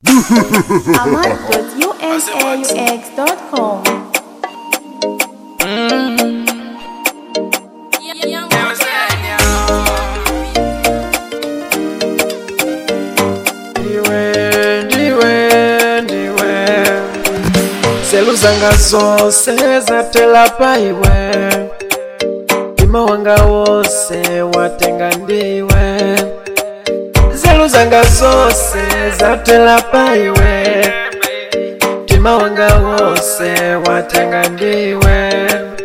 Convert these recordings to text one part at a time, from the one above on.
amad.unaux.com ndiwe ndiwe ndiwe selu zanga zose zatela pa iwe mtima wanga wose watenga ndiwe selu zanga zose zatela pa iwe mtima wanga wose watenga ndiwe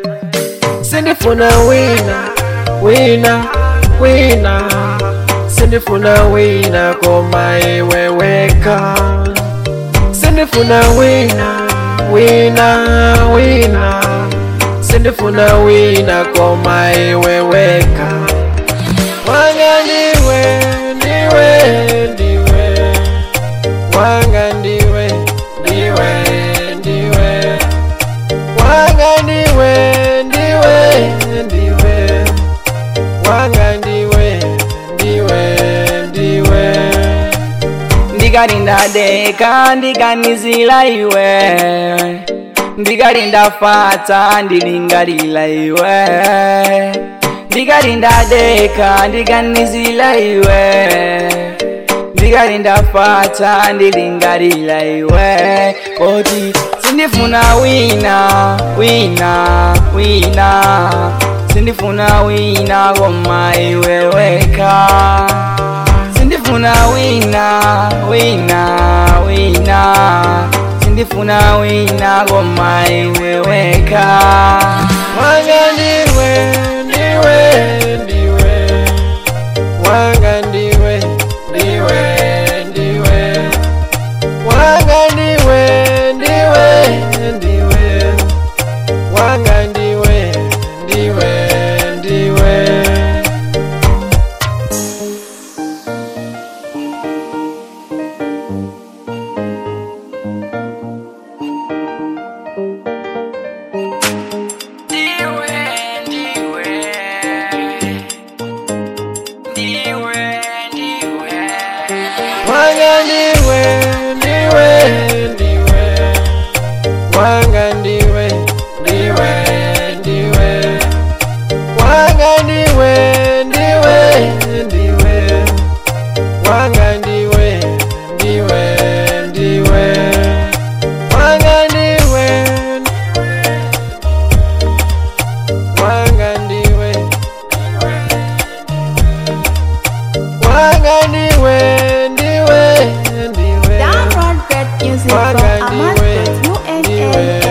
sindifuna wina wina wina sindifuna wina koma iwe weka sindifuna wina wina wina sindifuna wina koma iwe weka wanga ndiwe ndiwe ndiwe wanga ndiwe ndiwe ndiwe wanga ndiwe ndiwe ndiwe wanga ndiwe ndiwe ndiwe ndikalinda deka ndikanizila iwe ndikalinda fata ndilingalila iwe ndikalinda deka ndikanizila iwe ndikalinda fata ndilingalila iwe koti sindifuna wina wina wina sindifuna wina koma iwe weka sindifuna wina wina wina sindifuna wina koma iwe weka wanga ndiwe ndiwe ndiwe wanga ndiwe ndiwe ndiwe wanga ndiwe ndiwe ndiwe wanga ndiwe ndiwe ndiwe ndiwe ndiwe ndiwe ndiwe wanga ndiwe ndiwe ndiwe wanga ndiwe ndiwe ndiwe wanga ndiwe ndiwe ndiwe wanga ndiwe ndiwe ndiwe wanga ndiwe wanga ndiwe wanga ndiwe ndiwe ndiwe Download great music from wanga ndiwe ndiwe amad.unaux.com